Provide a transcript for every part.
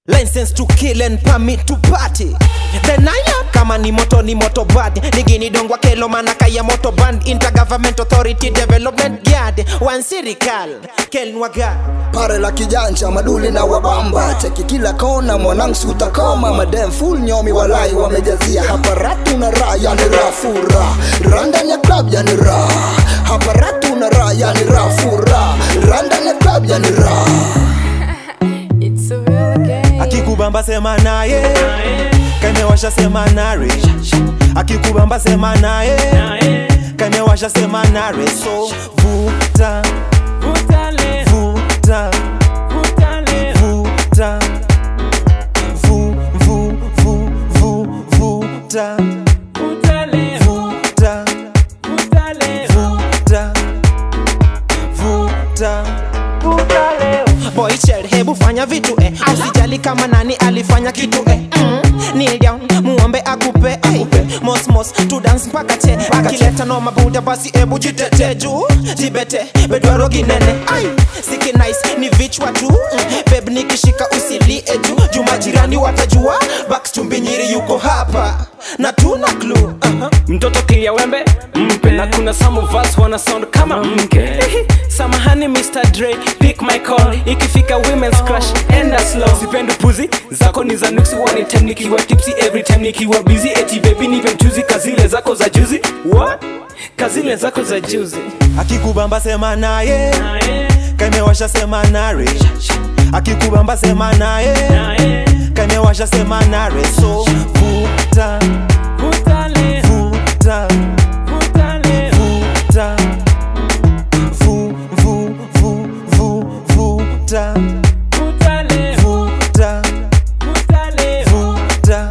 License to kill and permit to party Denial kama ni moto ni moto bad Nigini dongwa kelo manaka ya moto band Intergovernment authority development yard One sirikal kelnwaga pare la kijanja maduli na wabamba cheki kila kona mwanangu utakoma madem full nyomi walai wamejazia hapa ratu na raha yani rafura randani ya club yani raha hapa ratu na raha yani rafura randani ya club yani raha It's a real game. Akikubamba sema naye Kamewasha sema nare Akikubamba sema naye Kamewasha sema nare So vuta Vutale, vuta vutale, vuta Vu vu vu vu vuta vutale, vuta vutale, vuta vuta Boy child, hebu fanya vitu eh. Usijali kama nani alifanya kitu eh. Mm. Kneel down, muombe akupe eh. Mos mos, tu dance mpaka che Akileta no mabuda basi ebu jitete juu Jibete, bedwaro ginene Ay, siki nice, ni vichwa tu mm. Beb nikishika usilie juu Juma jirani watajua Bax chumbinyiri yuko hapa Na tuna clue uh-huh. mtoto kilia wembe mpe na kuna some of us wana sound kama mke samahani Mr. Dre pick my call ikifika women's crush enda slow sipendi puzi zako ni za nuksi one time nikiwa tipsy every time nikiwa busy eti baby nipe mchuzi kazile zako za juzi what kazile zako za juzi Akikubamba sema naye Kamewasha sema nare Akikubamba sema naye Kamewasha sema nare So vuta vutale vuta vutale vuta Vu vu vu vu vuta vutale vuta vutale vuta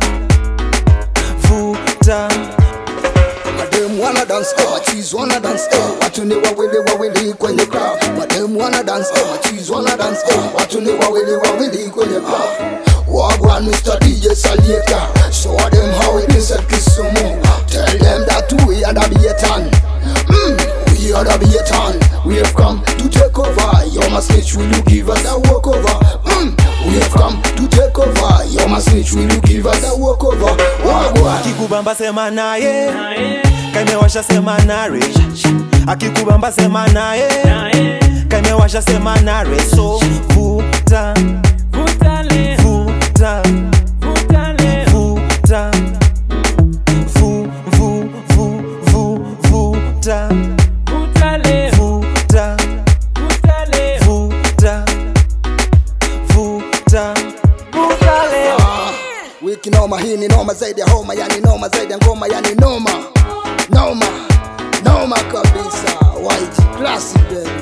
vuta madem wana dance eh, machizi wana dance eh, watu ni wawili wawili kwenye club madem wana dance eh, machizi wana dance eh, watu ni wawili wawili kwenye club Wagwan Mr. DJ Salieka Show them how it is at Kisumu Tell them that we are the Bietan mm, We are the Bietan We have come to take over Your message will you give us a walkover mm, We have come to take over Your message will you give us a walkover Wagwan Akikubamba sema naye Kamewasha sema nare Akikubamba sema naye Kamewasha sema nare So vuta vutale vuta vutale vuta vu vu vu vu vuta vutale vuta vutale vuta vuta wiki noma hii ni noma zaidi ya homa yani noma zaidi ya ngoma yani noma noma noma kabisa white classic baby